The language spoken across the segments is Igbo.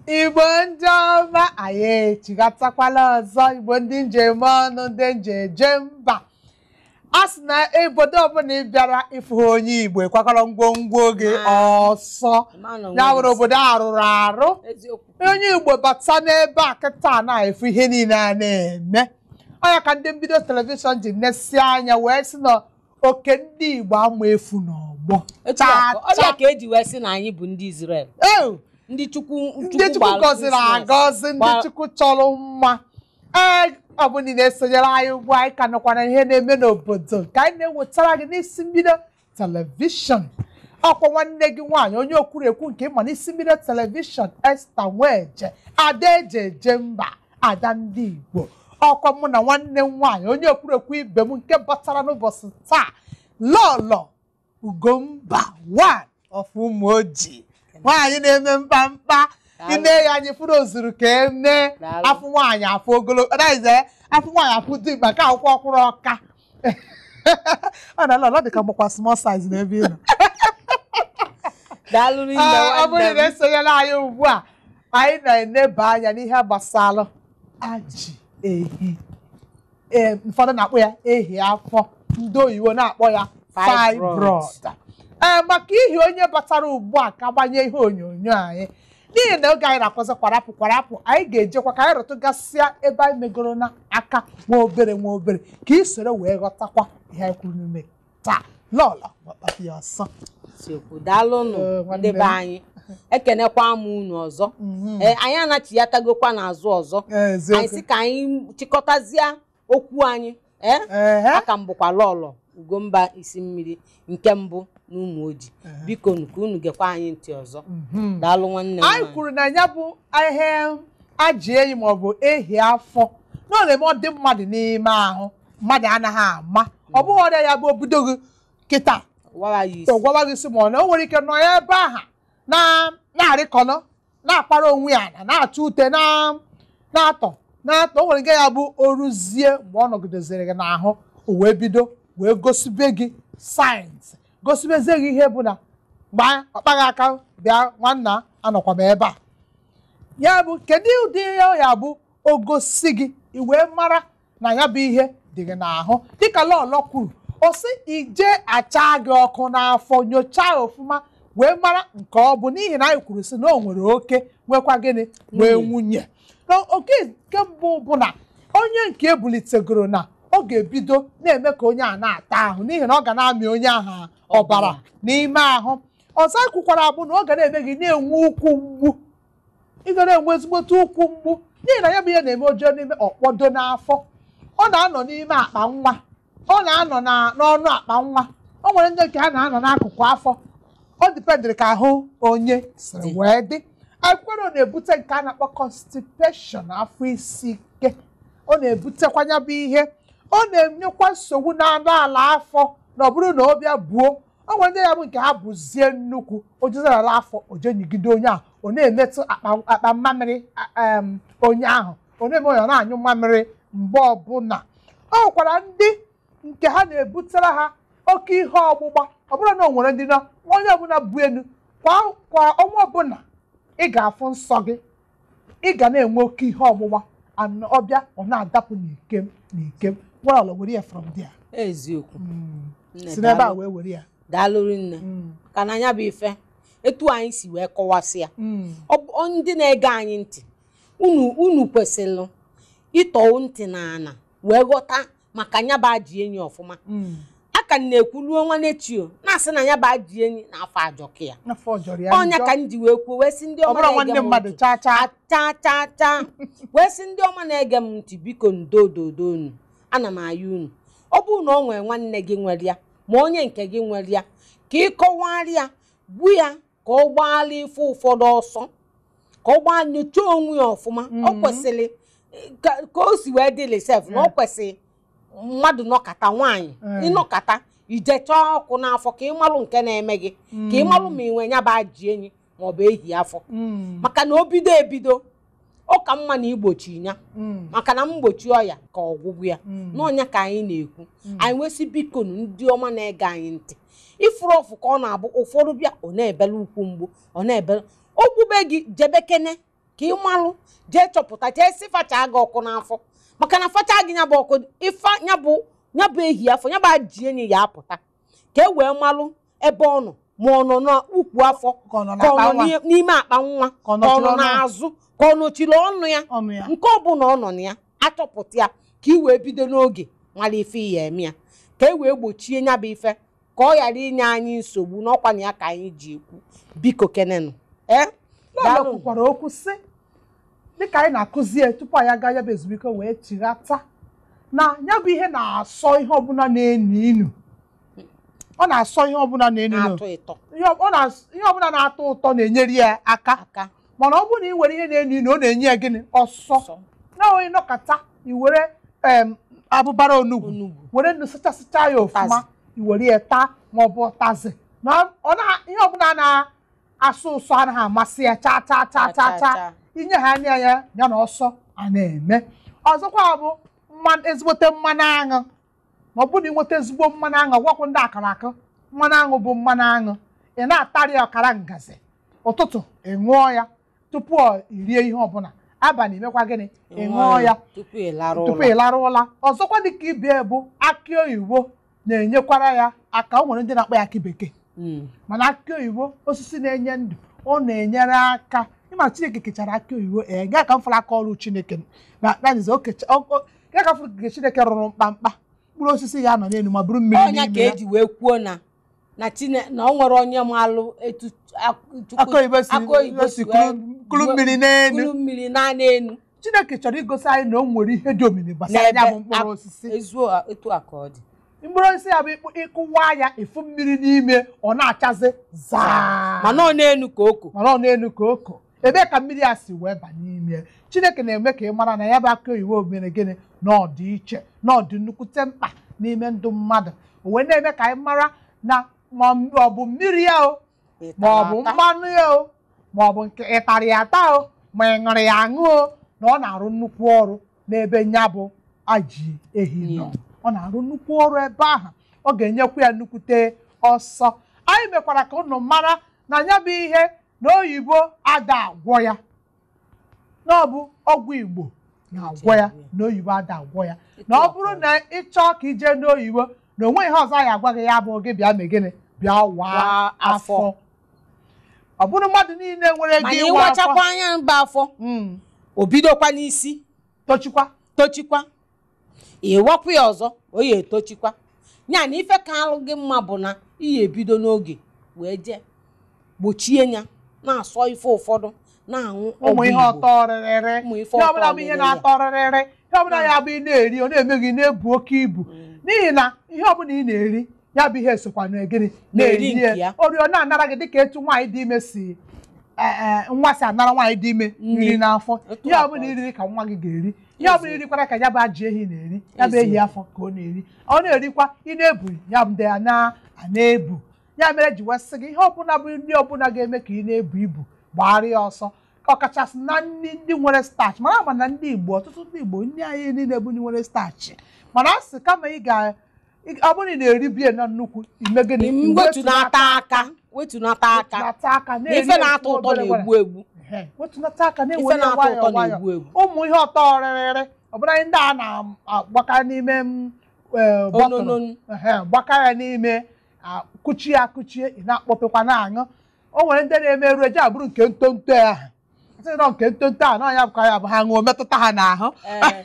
igbo ndị ọma anyị echigatakwala ọzọ igbo ndị njem ọnụ ndị njem eje mba a sị na obodo ọbụla ị bịara ịfụ onye igbo ekwakọrọ ngwongwo gị ọsọ ya were obodo a rụrụ arụ eziokwu onye igbo bata n'ebe a kịta na-efu ihe niile a na-eme ọnya ka ndị mbido telivishọn ji nesie anya wee sị na oke ndị igbo ama efu n'ọgbọ etu a ka- ọbịa ka eji wee sị na anyị bụ ndị Israel Ew! ndị chukwu ndị chukwu gbara gọziri Christmas. agọzi ndị Gba- chukwu chọrọ mma ee ọ bụ ndị na-esonyere anyị ugbu a, anyị ka nọkwa na ihe na-eme n'obodo ka anyị na-ewetara gị n'isi mbido telivishọn ọkwa nwanne gị nwaanyị onye okwurekwu nke ịma n'isi mbido telivishọn Esta Nweje ada eje eje mba ada ndị Igbo ọkwa mụ na nwanne m nwaanyị onye okwurekwu ibe m nke batara n'ụbọchị taa lọlọ Ugomba one of Umoji nwaanyị na-eme mkpamkpa ine ya anyị fụrụ ozuru ka eme Daalụ. afụ nwaanyị afụ ogologo ọdaize afụ nwaanyị afụ dị mkpa ka akwụkwọ ọkwụrụ ọka ọ na lọlọ dị ka mgbakwa small size n'ebe ị nọ daalụ rinne Ee, ọ bụrụ nwanne na m esonyela anyị ugbu a anyị na-eneba anya n'ihe gbasara ajị ehi ee ụfọdụ na-akpọ ya ehi afọ ndị oyibo na-akpọ ya Fibroid. fibroid ee maka ihi onye batara ugbu a ka gbanye ihe onyonyo anyị n'ihi na oge anyị na-akọzi kwarapụ kwarapụ anyị ga-ejekwa ka anyị rụtụgasịa ebe anyị megoro n'aka nwa obere nwa obere ka ị soro wee ghọtakwa ihe anyị kwuru n'ime taa lọlọ gbakpapụ ya ọsọ eziokwu daalụnụ Ee, nwanne ndị m. be anyị ekenekwa m unu ọzọ Mhm. ee anyị anachiyatagokwa n'azụ ọzọ Ee, eziokwu. anyị sị ka anyị chịkọtazie okwu anyị ee Ehe. aka m bụkwa lọlọ Ugomba isi mmiri nke mbụ n'ụmụ oji biko nu ka unu gekwa anyị ntị ọzọ Mhm. daalụ nwanne m anyị nwaanyị. kwuru na ya bụ ihe ajị enyi maọbụ ehi afọ na ọ na-eme ọ dị mmadụ n'ime ahụ mmadụ anaghị ama ọ bụghị ọrịa ya bụ obido gị kịta Wawa ya isi gwawa gị si ma ọ na o nwere ike nọ ya ebe aha na na-arịkọnọ na-akpara onwe ya na na-atụ ute na na-atọ na-atọ o nwere ike ya bụ oruzie mgbe ọ nọgidezere gị n'ahụ o wee bido wee gosibe gị sayensị gosibezie gị ihe bụ na gbaa ọkpaghị aka bịa nwanna anọkwa m ebe a ya bụ kedu ụdị ya ya bụ ogosi gị i wee mara na ya bụ ihe dị gị n'ahụ dịka lọlọ kwuru ọ sị ije acha gị ọkụ n'afọ nyochaa ya ọfụma wee mara nke ọ bụ n'ihi na anyị kwuru sị na o nwere oke nwekwa gịnị wee nwunye Na oke nke mbụ bụ na onye nke ebulitegoro na ọ ga-ebido na-eme ka onye a na-ata ahụ n'ihi na ọ ga na-amị onye ahụ ọbara n'ime ahụ ọzọ anyị kwukwara bụ na ọ ga na-eme gị na-enwe ụkwụ mgbu ị ga na-enwe ezigbote ụkwụ mgbu n'ihi na ya bụ ihe na-eme ojoo n'ime ọkpọdo n'afọ ọ na-anọ n'ime akpa nwa ọ na-anọ na- n'ọnụ akpa nwa o nwere ndị nke ha na-anọ n'akụkụ afọ ọ dipendịrị ka ahụ onye siri wee dị akwụkwọ na-ebute nke a na-akpọ constipation afọ isi ike ọ na-ebutekwa ya bụ ihe ọ na-enyekwa nsogbu n'anụ ala afọ na ọ bụrụ na ọ bịa buo o nwere ndị ya bụ nke ha bụzie nnukwu ojezerala afọ ojenyigide onye ahụ ọ na-emetụ akpa akpa mmamịrị a- em, onye ahụ ọ na-eme onye ọ na-anyụ mmamịrị mgbe ọbụla ọ nwekwara ndị nke ha na-ebutere ha oke ihe ọgbụgba ọ bụrụ na o nwere ndị na onye ọbụla bụ elu kwa kwa ọnwa ọbụla ị ga-afụ nsọ gị ị ga na-enwe oke ihe ọgbụgba and ọbịa ọ na-adapụ n'ikem n'ikem well were ya from there eziokwu Nne, si n'ebe a daalụ. wee were ya daalụ rinne ka na ya bụ ife etu anyị si wee kọwasịa ọ bụ ọ ndị na-ege anyị ntị unu unu kwesịrị ịtọ ntị n'ala wee ghọta maka ya bụ ajị enyi ọfụma a ka m na-ekwuluo nwanne chio na-asị na ya bụ ajị enyi na-afọ ajọka ya afọ jọrọ ya ọnya njọ. ka m ji wee kwuo wee sị ndị ọ ọma bụrụ na-ege nwanne m mmadụ ntị chaa chaa chaa chaa chaa wee sị ndị ọma na-ege m ntị biko ndododo unu ana m ayọ unu ọ bụrụ na ọ nwere nwanne gị nwere ya ma onye nke gị nwere ya ka ị kọwara ya gbu ya ka ọ gbaala ife ụfọdụ ọsọ ka ọ gbaa nyochaa onwe ya ọfụma ọ kwesịrị ka ka o si wee dịlị sef na ọ kwesịrị mmadụ nọkata nwaanyị Mm. ịnọkata ijechaa ọkụ n'afọ ka ị malụ nke na-eme gị ka ị malụ ma ị nwe ya bụ ajị enyi maọbụ ehi afọ Mm, maka na o bido ebido ọ ka mma na igbochi ya mm, maka na mgbochi ọya ka ọgwụgwụ ya Mm. n'ọnya ka anyị na-ekwu anyị nwesị biko nu ndị ọma na-ege anyị ntị ifuru ọfụ ka ọ na-abụ ụfọdụ bịa ọ na-ebele ukwu mgbu ọ na-ebele ogbube gị jebekene ka ị malụ jee chọpụta jee si facha gị ọkụ n'afọ maka na facha gị nya bụ ọkụ ife nya bụ nya bụ ehi afọ nya bụ ajị enyi ya apụta ka e wee malụ ebe ọ nọ ma ọ nọ n'ukwu afọ ka ọ nọ ka ọ n'akpa nọ nwa n'i- n'ime akpa nwa Ka ọ ka ọ nọchiri nọ ọnụ ya. n'azụ ka ọ nọchiri ọnụ ya ọnụ ya nke ọbụla ọ nọ na ya achọpụta ya ka ị wee bido n'oge mara ife ya eme ya ka e wee gbochie ya bụ ife ka ọ ghara inye anyị nsogbu n'ọkwa na ya ka anyị ji ekwu biko kenenụ ee Lọlọ daalụ. kwukwara okwu sị dịka anyị na-akụzi ya tupu anyị aga ya bụ ezumike wee chighata na ya bụ ihe na-asọ ihe ọbụla na-enu inu ọ na-asọ ihe ọbụla na-enu inu na-atọ ịtọ ihe ọ- ọ na- ihe ọbụla na-atọ ụtọ na-enyere ya aka aka mana ọ bụrụ na ị were ihe na-enu inu ọ na-enye ya gịnị ọsọ sọ na onye nọkọta i were em, abụbara onugbu onugbu were nnu sachasịcha ya ofụma Ụtazị. i were ya taa ma ọ bụ ụtazị na ọ na ihe ọbụla na-asụ ụsọ anaghị amasị ya chaa chaa chaa chaa chaa inye ha anya ya ya na ọsọ a na-eme ọzọkwa bụ mmanụ ezigbote mmanụ aṅụ ma ọ bụrụ na ị nweta ezigbo mmanụ aṅụ gwakwu ndị akara akụ mmanụ aṅụ bụ mmanụ aṅụ ị na-atarị ya ọkara ngazi ụtụtụ ị ṅụọ ya tupu ọ irie ihe ọbụla abalị imekwa gịnị ị ṅụọ ya tupu ị larụ tupu ụlọ ị larụ ụla ọzọkwa dịka ibie bụ akị oyibo na-enyekwara ya aka o nwere ndị na-akpọ ya akị bekee Mm. mana akị oyibo osisi na-enye ndụ ọ na-enyere aka ịma chineke kechara akị oyibo ee gaa ka m fụrụ aka ọrụ chineke na nanize gaa ka m fụrụ nke chineke rụrụ mkpamkpa mkpụrụ osisi ya nọ n'elu ma bụrụ mmiri ọnya ka n'ime ya eji wee kwuo na na chine na ọ nwere onye malụ etu ak- Chukwu- akị oyibo si akụ oyibo si si kuru wee- kuru mmiri n'elu kuru mmiri naanị enu chineke chọrọ igosi anyị na o nwere ihe dị omimi gbasara ya bụ mkpụrụ ak- osisi ezuo etu a ka ọ dị mkpụrụ osisi ya bụ ịkpụ- ịkụwa ya efu mmiri n'ime ọ na-achazi zaa mana ọ na-enu ka oko mana ọ n'elu ka oko ebee ka mmiri a si wee ba n'ime chineke na-eme ka ị mara na ya bụ akụ oyibo mere gịnị na ọ dị iche na ọ dị nnukwute mkpa n'ime ndụ mmadụ o wee na-eme ka anyị mara na ma ọ bụ mmiri ya o ma ọ bụ Ịtara ata. mmanụ ya o ma ọ bụ nke ịtara ya ata o ma ị ṅụrụ ya aṅụ o na ọ na-arụ nnukwu ọrụ n'ebe nya bụ aji ehi nọ ọ na-arụ nnukwu ọrụ ebe ahụ ọ ga-enyekwa ya nnukwute ọsọ anyị mekwara ka unu mara na ya bụ ihe na oyibo ada agwọ ya na ọ bụ ọgwụ igbo na-agwọ ya na oyibo ada agwọ ya na ọ bụrụ na ị chọọ ka ije n'oyibo na onwe ihe ọzọ anyị agwa gị ya bụ gị bịa mee gịnị bịa waa Waa afọ. afọ ọ bụrụ mmadụ niile nwere ego mana ịwa afọ ịwachakwa anya mba afọ Mm, o bidokwa n'isi tochikwa tochikwa ịwapụ ya ọzọ o ya etochikwa ya na ife ka alụ gị mma bụ na iyi ebido n'oge wee jee gbochie ya na-asọ ife ụfọdụ na-aṅụ ụmụ ọgwụ ihe Igbo. ọtọ rịrịrị Ụmụ ihe ife ọtọ ọbụla bụ ihe rịrịrị. na-atọ rịrịrị ihe ọbụla ya bụ ị na-eri ọ na-eme gị na-ebu oke ibu n'ihi na ihe ọbụla ị na-eri ya bụ ihe sokwa na gịnị Na-eri na-eri nke ya. oriọna anara gị dịka etu nwaanyị dị ime si eh, eh, nwa si anara nwaanyị dị ime Nri. nri n'afọ Otu ihe a ọbụla ka ọ dị. iriri ka nwa gị ga-eri ihe ọbụla irikwara ka ya bụ ajị ehi na-eri ya bụ ehi Eziokwu. afọ ka ọ na-eri ọ na-erikwa ị na-ebu ya bụ ndị a na- a na-ebu ya mere ji wee sị gị ihe ọbụla bụ nri ọbụla ga-eme ka ị na-ebu ibu gbara ya ọsọ ọkachasị na nri ndị nwere starch mara ma na ndị Igbo ọtụtụ ndị Igbo nri anyị niile bụ ndị nwere starch mana a sị kama ị ga ị- ọ bụrụ na ị na-eri biya na nnukwu ime gịnị Ị wetunata aka wetunata aka wetunata aka na na-eri ife na-atọ ofu ụtọ obere na-egbu egbu Ehe, wetunata aka ife na-enwe ya na-atọ nwayọọ ụtọ nwayọọ na-egbu egbu ụmụ ihe ọtọ rịrịrị ọbụla ndị a na-agbaka n'ime m, eh, bọtụlụ onononu Ehe, gbaka ya n'ime a, kuchie ya kuchie ị na-akpọpekwa na-aṅụ o nwere ndị na-emerụ eji abụrụ nke ntonto ya ahụ sị nọ nke ntonto a na ya bụkwa ya bụ ha ṅụọ metụta ha n'ahụ ee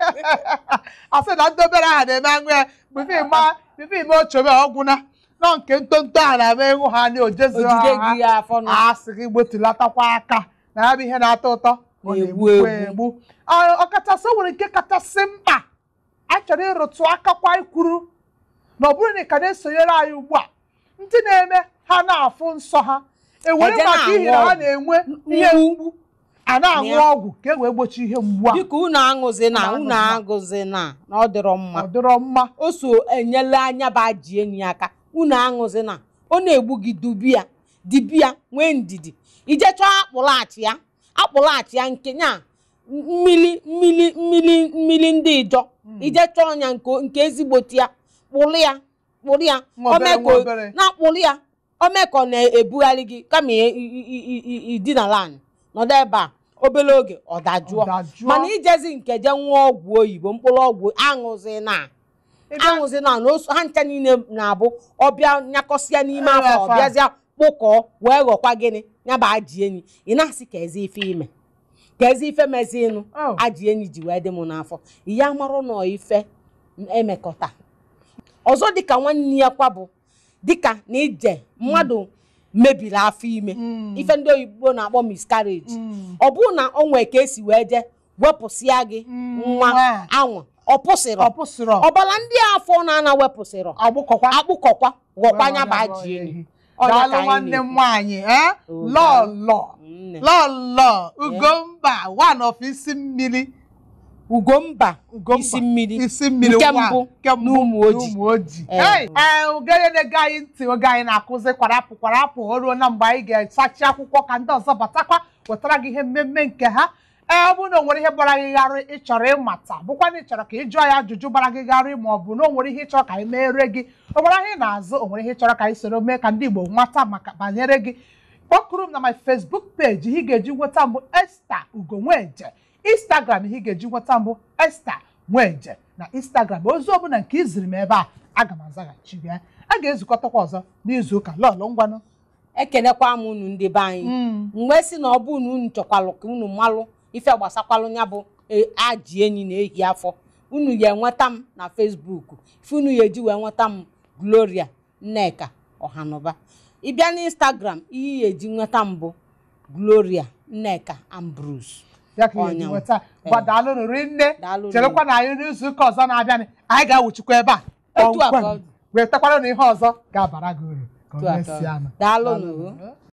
asị na ndị obere ahụ na-eme aṅụ ya bifo ịma bifo ime ochobe ọgwụna nọ nke ntonto a na-eme ịṅụ ha na ojezi ojide ha gị ya afọ nụ a sị gị gbotulatakwa aka na ya bụ ihe na-atọ ụtọ ọ Na-egbu na-egbukwa egbu. egbu Ọ- ọkachasị o nwere nke kachasị mkpa anyị chọrọ ịrụtụ akakwa ikwuru na ọ bụrụ na ị ka na-esonyere anyị ugbu a ndị na-eme ha na-afụ nsọ ha ewere Eje maka ihi na na-aṅụ ha ọgwụ. na-enwe ihe Mgbu. mgbu a na-aṅụ Ya. ọgwụ ka e wee gbochi ihe mgbu a biko unu aṅụzi na Unu unu aṅụzina. aṅụzi na na ọ dịrọ mma ọ dịrọ mma o so enyela anya bụ ajị enyi ya aka unu aṅụzi na ọ na-egbu gị dubia dibia nwee ndidi ije chọọ akpụlaghachi ya akpụlaghachi ya nke nya mmiri mmiri mmiri mmiri ndị ijọ ije chọọ ya nke nke ezigbote ya kpụrụ ya kpụrụ ya Nwa obere, ome ka nwa o- obere. na-akpụrụ ya ome ka ọ na-ebugharị gị kama i- i- i- i- i- idinala anyị nọdụ ebe a obere oge ọ dajụọ Ọ dajụọ. mana ijezi nke je nwa ọgwụ oyibo mkpụrụ ọgwụ aṅụzi na aṅụzi na na osu ha ncha niile na-abụ ọbịa nyakọsịa n'ime Ee, afọ afọ a. ọbịazịa kpụkọọ wee ghọkwa gịnị ya bụ ajị enyi ị na-asị ka ezi ife ime ka ezi ife mezinụ Oh. ajị enyi ji wee dị m n'afọ ya marụ nọ ife emekọta ọzọ dịka nwanne ya kwa bụ dịka na ije mmadụ mebiri afọ ime Mm. ife ndị oyibo na-akpọ miscarriage Mm. ọ bụrụ na o nwee ka esi wee je wepụsịa gị Mm, nwa nwa. anwa ọ pụsịrọ ọ pụsịrọ ọbara ndị afọ na-ana wepụsịrọ agbụkọkwa akpụkọkwa ghọkwa nya bụ ajị enyi Ọ ya daalụ ka anyị nwanne m na-ekwu. nwaanyị eh? Oh, lọlọ Nne. lọlọ ugomba one of isi mmiri ugomba Ugomba, isi mmiri isi mmiri nke nwa, mbụ nke mbụ n'ụmụ ojii. n'ụmụ ojii Eh. Hey, eh, ogene na-ege anyị ntị oge anyị na-akụzi kwarapụ kwarapụ o ruo na mgbe anyị ga-esachi akwụkwọ ka ndị ọzọ batakwa wetara gị ihe mmemme nke ha ee ọ bụrụ na o nwere ihe gbara gị gharị ị chọrọ ịmata bụkwa na ị chọrọ ka ị jụọ ya ajụjụ gbara gị gharị ma ọ bụ na o nwere ihe ị chọrọ ka anyị meere gị o nwere ihe ị na-azụ o nwere ihe ị chọrọ ka anyị soro mee ka ndị Igbo nwata maka banyere gị kpọkụrụ m na my Facebook page ihe ị ga-eji nweta mbụ Esther Ugonweje Instagram ihe ị ga-eji nweta mbụ Esther Nweje na Instagram ozi ọbụla nke iziri m ebe a aga m azaghachi ya a ga-ezukọtakwa ọzọ n'izu ụka lọlụ ngwanụ ekelekwa m unu ndị be anyị Mm. mgbe si na ọ bụ na unu chọkwalụ ka unu malụ ife gbasakwalụ ya bụ e, ajị enyi na-ehi afọ unu ya enweta m na Facebook ife unu ya eji wee nweta m Gloria Nneka Ọhanụba ịbịa n'Instagram ihe ya eji nweta m bụ Gloria Nneka Ambrose ya ka ihe Ọnya. nweta gbadalụnụ rinne Daalụ cherekwa na anyị n'izu ụka ọzọ na-abịanị anyị ga-awụchikwa ebe a Otu a ka kpọmkwem ọ dị. wetakwara na ihe ọzọ ga-abara gị uru ka Otu a o ka ọ dị. mesịa nụ Daalụnụ.